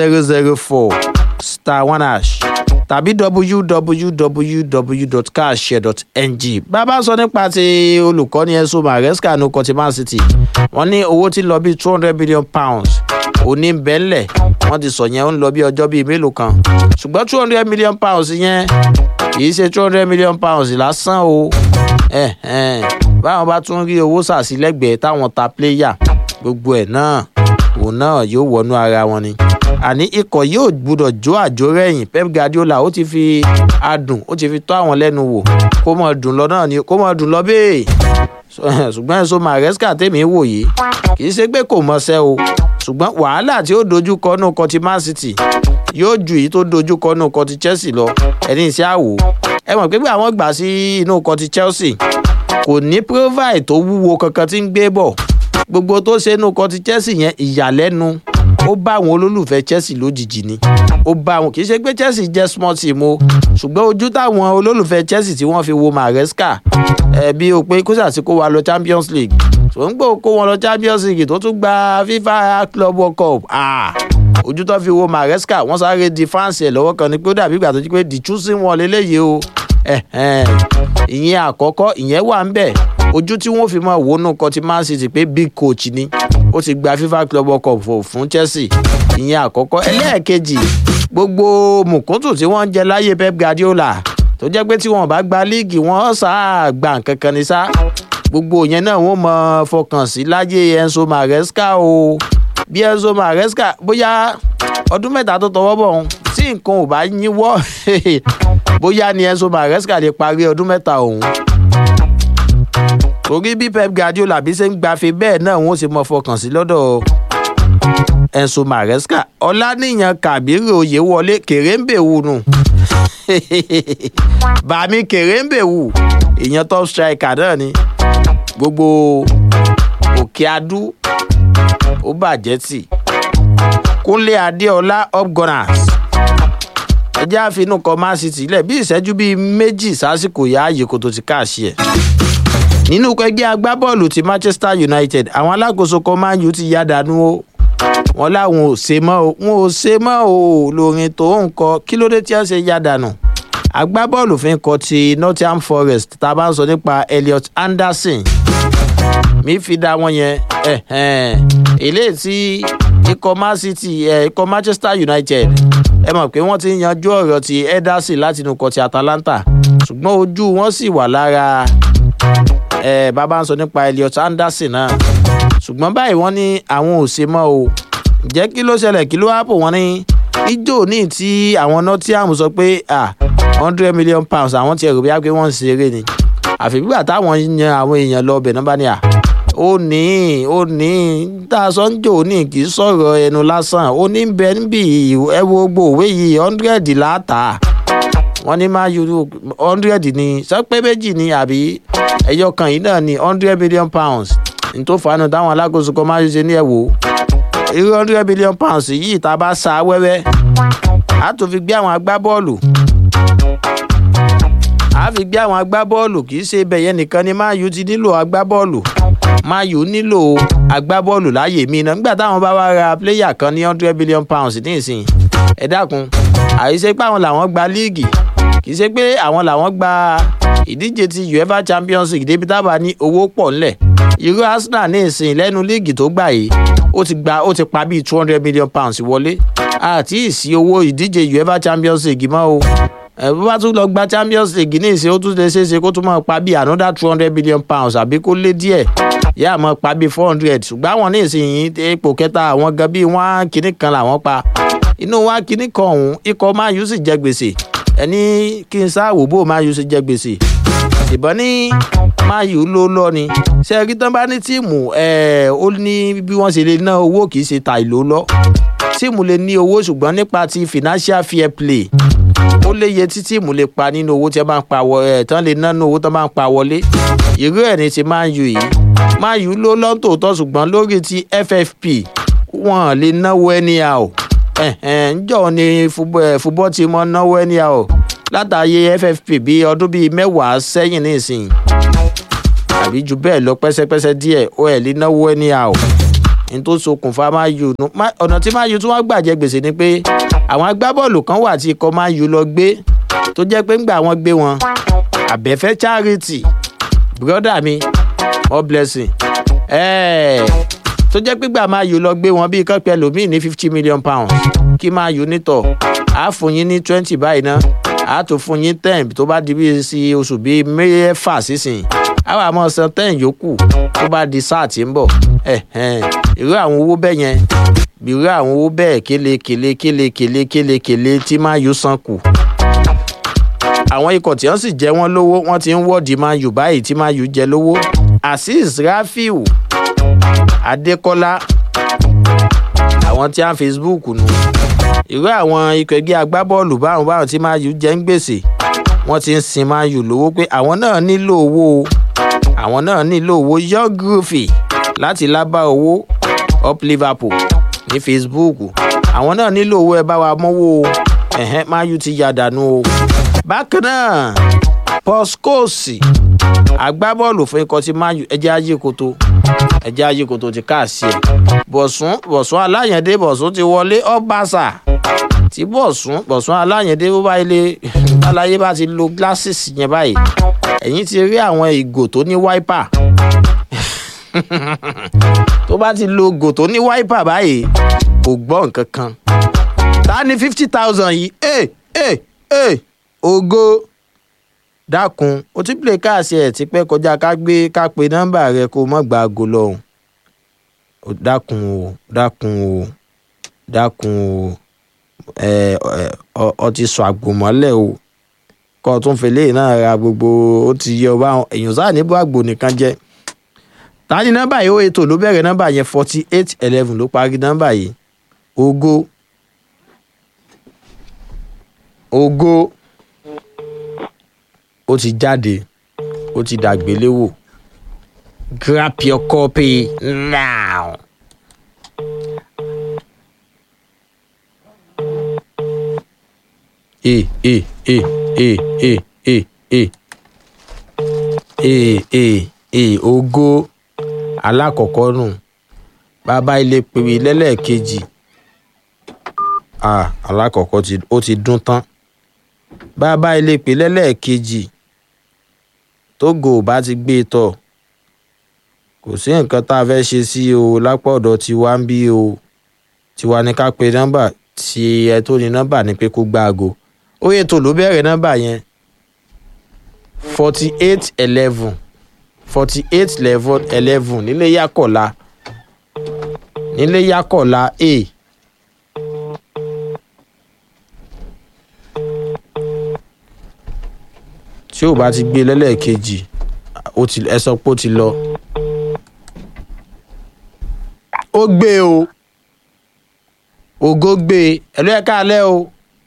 zero zero four star one hash tàbí www.cashshare.ng bàbá sọ nípa ti olùkọ́ni Enzo Maresca ní ọkọ̀ ti Man City wọ́n ní owó tí ń lọ bíi two hundred million pounds òní ń bẹ́ńlẹ̀ wọ́n ti sọ yẹn ó ń lọ bí ọjọ́ bíi mélòó kan ṣùgbọ́n two hundred million pounds yẹn kì í ṣe two hundred million pounds lásán o eh, eh. báwọn bá tún rí owó sàsílẹ́gbẹ̀ẹ́ táwọn ta pléyà gbogbo ẹ̀ náà òun náà yóò wọnú ara wọn ni àní ikọ̀ yóò gbúdọ̀ jó àjò rẹ̀yìn Pep Guardiola ó ti fi adùn ó ti fi tó àwọn lẹ́nu wò kó mọ̀ dùn lọ náà ni kó mọ̀ dùn lọ bẹ́ẹ̀ ṣùgbọ́n Enzo Maresca tèmi wò yìí kì í ṣe pé kò mọṣẹ́ o ṣùgbọ́n wàhálà tí ó dojú kọ nù kọ ti Man City yóò ju èyí tó dojú kọ nù kọ ti Chelsea lọ ẹni iṣẹ́ àwò ẹ mọ̀ pé bí àwọn gbà sí inú kọ ti Chelsea kò ní provide tó wúwo kankan tí ń gbé bọ̀ gbogbo tó ṣe inú kọ ti Chelsea yẹn ìyàlẹ́nu ó bá àwọn olólùfẹ́ Chelsea lójijì ni ó bá àwọn kì í ṣe pé Chelsea jẹ́ small team o ṣùgbọ́n ojú táwọn olólùfẹ́ Chelsea tí wọ́n fi wo Maresca ẹ̀ bí o pé kó ṣàti kó wa lọ Champions League tó ń gbọ́ kó wọn lọ Champions League tó tún gba FIFA Club World Cup ah ojú tó fi wo Maresca wọ́n sáré di fáǹsì ẹ̀ lọ́wọ́ kan ni pé ó dàbí ìgbà tó jí pé the choosing one lélẹ́yìí o ìyẹn àkọ́kọ́ ìyẹn wà ń bẹ̀ ojú tí wọ́n fi mọ̀ wónú kan ti Man City pé big coach ni ó ti gba FIFA Club World Cup fún Chelsea ìyẹn àkọ́kọ́ ẹlẹ́ẹ̀kejì gbogbo mùkúntù tí wọ́n ń jẹ láyé Pep Guardiola tó jẹ́ pé tí wọ́n bá gba líìgì wọ́n sáà gba nǹkan kan ní sá gbogbo yẹn náà wọ́n mọ fọkàn sí láyé Enzo Maresca o bí Enzo Maresca bóyá ọdún mẹ́ta tó tọwọ́ bọ̀ ọ̀hún tí nǹkan ò bá yíwọ́ bóyá ni Enzo Maresca lè parí ọdún mẹ́ta ọ̀hún torí bí Pep Guardiola bí ṣe ń gbafẹ́ bẹ́ẹ̀ náà wọ́n sì mọ fọkàn sí lọ́dọ̀ Enzo Maresca ọlánìyàn Kàbírì Oyèwọlé kèrèǹbèwù nù bàmí kèrèǹbèwù ìyẹn top striker náà ni gbogbo òkè adú ó bàjẹ́ tì Kúnlé Adéọlá upgunners ẹjẹ́ àfinú kọ Man City lẹ̀ bí ìṣẹ́jú bíi méjì sásìkò yá ààyè kò tó ti káàṣì ẹ̀ nínú ẹgbẹ́ agbábọ́ọ̀lù ti Manchester United àwọn alákòóso kan Man U ti yá dànù o wọn láwọn ò ṣe mọ́ o wọn ò ṣe mọ́ o lórin tó ń kọ kí ló dé tí wọ́n ṣe yá dànù agbábọ́ọ̀lù fi ń kọ ti Nottingham Forest tá a bá ń sọ nípa Elliot Anderson mi fi dá wọn yẹn eléyìí tí ikọ̀ Man City ikọ̀ Manchester United ẹ mọ̀ pé wọ́n ti ń yanjú ọ̀rọ̀ ti Ederson láti inú ikọ̀ ti Atalanta ṣùgbọ́n ojú wọn sì wà lára ẹ bàbá ń sọ nípa Elliot Anderson náà ṣùgbọ́n báyìí wọ́n ní àwọn ò ṣe mọ́ o jẹ́ kí ló ṣẹlẹ̀ kí ló hápò wọ́n ní ijó ní tí àwọn Nottingham sọ pé ah hundred million pounds àwọn ti ẹ̀rù bí wá pé wọ́n ń ṣeré ni àfi gbígbà táwọn yan àwọn èèyàn lọ ọbẹ̀ náà bá ní à ó ní ó ní tá a sọ ń jò ní kì í sọ̀rọ̀ ẹnu lásán ó ní bẹ níbi ẹ wo gbogbo òwe yìí hundred láàtà wọ́n ní máa yọ hundred ní sọ pé méjì ní àbí ẹyọ kan yìí náà ní hundred million pounds ní tó fanu táwọn alákòóso kan máa ṣe ní ẹ̀wò irú hundred million pounds yìí tá a bá sa wẹ́wẹ́ a tó fi gbé àwọn agbábọ́ọ̀lù a fi gbé àwọn agbábọ́ọ̀lù kì í ṣe bẹ̀yẹn nìkan ni Man U ti nílò agbábọ́ọ̀lù Man U nílò agbábọ́ọ̀lù láàyè mí náà nígbà táwọn bá wá ra pléyà kan ní hundred billion pounds ní ìsìn ẹ dákun àìṣe pé àwọn làwọn gba líìgì kì í ṣe pé àwọn làwọn gba ìdíje ti UEFA Champions League débi tábà ní owó pọ̀ ńlẹ̀ irú Arsenal ní ìsìn lẹ́nu líìgì tó gbà yìí ó ti gba ó ti pa bíi two hundred million pounds wọlé àti ìsí owó ìdíje UEFA Champions League mọ́ o bó bá tún lọ gba Champions League ní ìsìn ó tún lè ṣeé ṣe kó tún máa pa bíi another two hundred billion pounds àbí kó lé díẹ̀ yá máa pa bíi four hundred ṣùgbọ́n àwọn ní ìsìn yìí ipò kẹta àwọn gan bíi wọ́n kínní kan làwọn pa inú wa kínní kan ọ̀hún ikọ̀ Man U sì jẹ gbèsè ẹni kí n sáàwò bó Man U sì jẹ gbèsè ìbọn ní Man U ló lọ ni ṣe rí tán bá ní tíìmù ẹ̀ ó ní bí wọ́n ṣe lè ná owó kì í ṣe ta ìlú lọ tíìmù lè ní owó ṣùgbọ́n nípa ti financial fair play ó léye tí tíìmù lè pa nínú owó tí wọ́n bá ń pa ẹ̀ tán lè ná nínú owó tán bá ń pa wọlé irú ẹ̀ ní ti Man U yìí Man U ló lọ́ntòótọ́ ṣùgbọ́n lórí ti FFP wọ́n lè náwó anyhow ǹjọ́ ni fúbọ́ ti mọ́ náwó anyhow látàyè FFP bí ọdún bíi mẹ́wàá sẹ́yìn nísìnyí àbí ju bẹ́ẹ̀ lọ pẹ́sẹ́pẹ́sẹ́ díẹ̀ ó ẹ̀ lè náwó anyhow ní tó ṣokùnfà Man U nu Ma- ọ̀nà tí Man U tún wá gbàjẹ́ gbèsè ni pé àwọn agbábọ́ọ̀lù kan wà tí ikọ̀ Man U lọ gbé tó jẹ́ pé ńgbà wọ́n gbé wọn àbẹ̀fẹ́ charity brother mi more blessing ẹ̀ẹ́ tó jẹ́ pé gbà Man U lọ gbé wọn bíi kọ́pẹ́ lòmíì ní fifty million pounds kí Man U nítọ̀ á fún yín ní twenty báyìí ná á tó fún yín ten tó bá di bíi sí oṣù bíi mẹ́fà sísìn á wà mọ́ san ten yòókù tó bá di sáà tí ń bọ̀ ẹ̀hẹ́n irú àwọn owó bẹ́ẹ̀ yẹn irú àwọn owó bẹ́ẹ̀ kélekèle kélekèle kélekèle tí Man U san kù àwọn ikọ̀ tí wọ́n sì jẹ́ wọ́n lówó wọ́n ti ń wọ́ọ̀dì Man U báyìí tí Man U jẹ lówó azeez rafiu adékọ́lá àwọn tí a ń facebook nù irú àwọn ikọ̀ ẹgbẹ́ agbábọ́ọ̀lù báwọn báwọn tí Man U jẹ́ ń gbèsè wọ́n ti ń sin Man U lówó pé àwọn náà nílò owó o àwọn náà nílò owó young groovy láti lábá owó up liverpool ní facebook àwọn náà nílò owó ẹ bá wa mọ́wó o ẹ̀hẹ́n Man U ti yà dànù o bákan náà pọ́skóòsì agbábọ́ọ̀lù fún ikọ̀ tí Man U ẹjẹ́ ayé koto ẹjẹ́ ayé koto ti káàsì ẹ̀ bọ̀sùn bọ̀sùn aláyẹ̀dé bọ̀sùn ti wọlé ọ́bàṣà tí bọ̀sùn bọ̀sùn aláyẹ̀dé bó bá ilé aláyé bá ti lo glasses yẹn báyìí ẹ̀yìn ti rí àwọn ìgò tó ní wáípà tó bá ti lo ìgò tó ní wáípà báyìí kò gbọ́ nǹkan kan ta ni fifty thousand yìí ẹ ẹ ẹ ògo dákun o ti play káàsì ẹ̀ ti pẹ́ kọjá ká gbé ká pe nọ́mbà rẹ kó o mọ̀ gba aago lọ́hùn o dákun o dákun o dákun o ẹ ẹ ọ- ọ ti sọ àgbòmọ́lẹ̀ o kọ́ ọ tún fèlè náà ra gbogbo ó ti yẹ ọba èèyàn sáà níbo àgbò nìkan jẹ́ ta ni nọ́mbà yìí ó ètò ló bẹ̀rẹ̀ nọ́mbà yẹn forty eight eleven ló parí nọ́mbà yìí ògo ògo ó ti jáde ó ti dàgbéléwò grab your copy now. e e e e e e e e e e ògo alákọ̀ọ́kọ́ nù bàbá ilé pèwé lẹ́lẹ́ẹ̀kejì ah alákọ̀ọ́kọ́ ti ó ti dún tán bàbá ilé pè lẹ́lẹ́ẹ̀kejì tógo ò bá ti gbé e tọ̀ kò sí nǹkan tá a fẹ́ ṣe sí o lápá ọ̀dọ̀ tiwa ń bí o tiwa ní ká pe nọ́mbà tí ẹ tó ní nọ́mbà ní pé kó gbá aago ó yẹ tó ló bẹ̀rẹ̀ nọ́mbà yẹn forty eight eleven forty eight eleven eleven nílé yàkọ̀lá nílé yàkọ̀lá a. tí ò bá ti gbé lẹ́lẹ́ẹ̀kejì ó ti ẹ sọ pé ó ti lọ. ó gbé o ògo gbé e ẹ̀lú ẹ̀ka alẹ́ o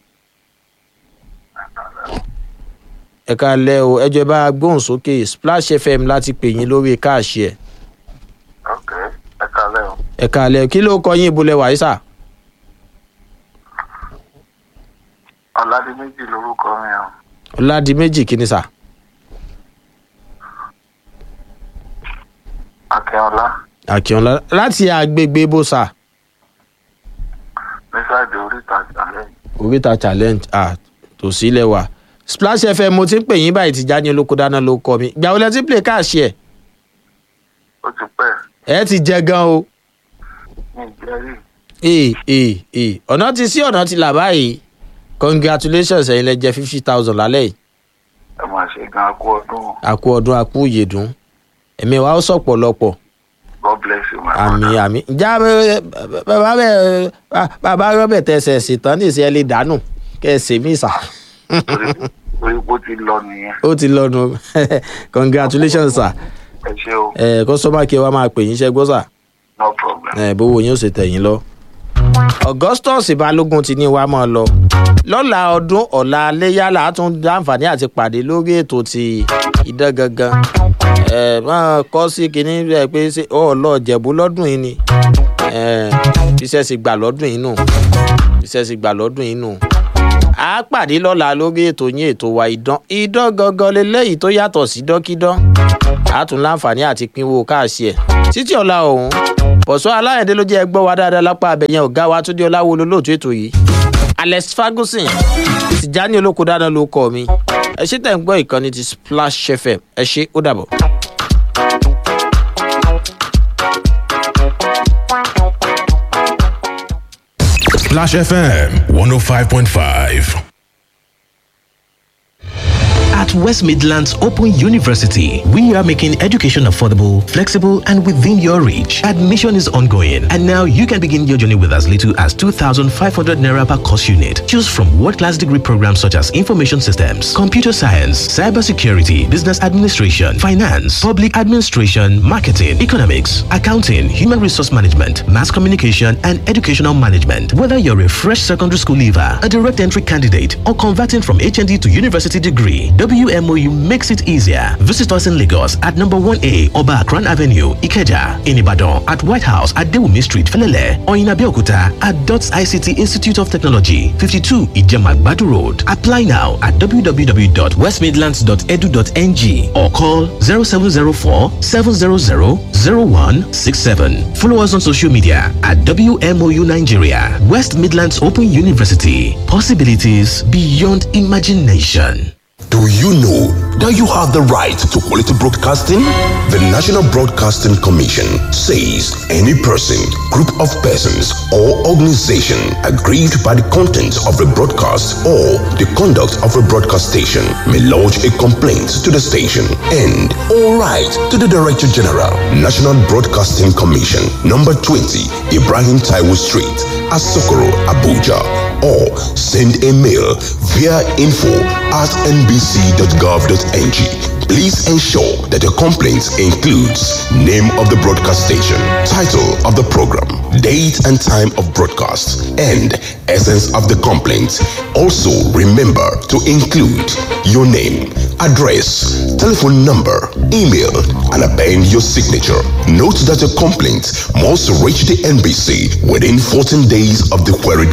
ẹ̀ka alẹ́ o ẹjọ́ ẹ bá gbóhùn sókè splash fm láti pè yín lórí káàṣì ẹ̀ ok ẹ kalẹ o ẹ̀ka alẹ́ kí ló kọ yín ibùlẹ̀ wàyísà ọládìméjì lorúkọ mi o ọ̀làdìmẹ́jì kìíní sà akínọlá àkíọ́lá láti àgbègbè bòsà nísàdì oríta ìsàlẹ̀ oríta challenge ah tòsí lẹ́wà splash fm mo ti ń pè yín báyìí ti já ní olóko dáná ló kọ mi gbà wọlé tí play káàṣì ẹ̀ ó ti pẹ́ ẹ ti jẹ gan o ní ìjẹ́rìí ee ee ee ọ̀nà ti sí ọ̀nà ti là báyìí congratulations ẹ̀yin lẹ jẹ fifty thousand lálẹ́ yìí ẹ máa ṣe gan akú ọdún àkú ọdún àkú ìyèdún ẹ̀mí wa ó sọ̀pọ̀lọpọ̀ god bless you my àmì brother àmì ìjà bàbá bẹ bàbá rọ́bẹ̀ tẹsẹ̀ ṣètàn ní ìṣẹ́ lè dànù kẹ́ ẹ ṣèmí ìsà torí torí bó ti lọ nìyẹn ó ti lọ́nu congratulations sir ẹ ṣe o ẹ kọ́sọ́mà kí ẹ wá máa pè yín ṣẹ́gbọ́n sà no problem ẹ bówó yín ó ṣe tẹ̀yìn lọ. augustus balógun ti ní wa máa lọ lọ́la ọdún ọ̀la léyàlá á tún dáǹfààní àti pàdé lórí ètò ti idán gangan ẹ máa kọ́ sí kinní rẹ̀ pé ṣé ọ lọ jẹ̀bú lọ́dún yìí ni ẹ iṣẹ́ sì gbà lọ́dún yìí nù iṣẹ́ sì gbà lọ́dún yìí nù a pàdé lọ́la lórí ètò yín ètò wa idán idán gangan leléyìí tó yàtọ̀ sí dọ́kídán a tún láǹfààní àti pínwó káàsì ẹ̀ títí ọ̀la ọ̀hún bọ̀sọ́ aláyẹ̀dé ló jẹ́ ẹgbọ́ wa dáadáa lápá abẹ̀yẹn ọ̀gá wa túndé ọláwo olóòtú ètò yìí alex ferguson tìjání olóko dáná ló kọ́ mi ẹ ṣe tẹ̀ ń gbọ́ ìkànnì ti splash fm ẹ ṣe ó dàbọ̀. Splash FM 105.5. At West Midlands Open University, we are making education affordable, flexible, and within your reach. Admission is ongoing, and now you can begin your journey with as little as 2,500 naira per course unit. Choose from world-class degree programs such as information systems, computer science, cybersecurity, business administration, finance, public administration, marketing, economics, accounting, human resource management, mass communication, and educational management. Whether you're a fresh secondary school leaver, a direct entry candidate, or converting from HND to university degree, WMOU makes it easier. Visit us in Lagos at number 1A Oba Akran Avenue, Ikeja, in Ibadan at White House at Dewumi Street, Felele, or in Abeokuta at DOTS ICT Institute of Technology, 52 Ijemagbadu Road. Apply now at www.westmidlands.edu.ng or call 0704 700 0167. Follow us on social media at WMOU Nigeria, West Midlands Open University. Possibilities beyond imagination. Do you know that you have the right to quality broadcasting? The National Broadcasting Commission says any person, group of persons, or organization aggrieved by the content of a broadcast or the conduct of a broadcast station may lodge a complaint to the station and all right to the Director General, National Broadcasting Commission, number 20, Ibrahim Taiwo Street, Asokoro, Abuja, or send a mail via info at nbc.gov.ng. Please ensure that your complaint includes name of the broadcast station, title of the program, date and time of broadcast, and essence of the complaint. Also, remember to include your name, address, telephone number, email, and append your signature. Note that your complaint must reach the NBC within 14 days of the queried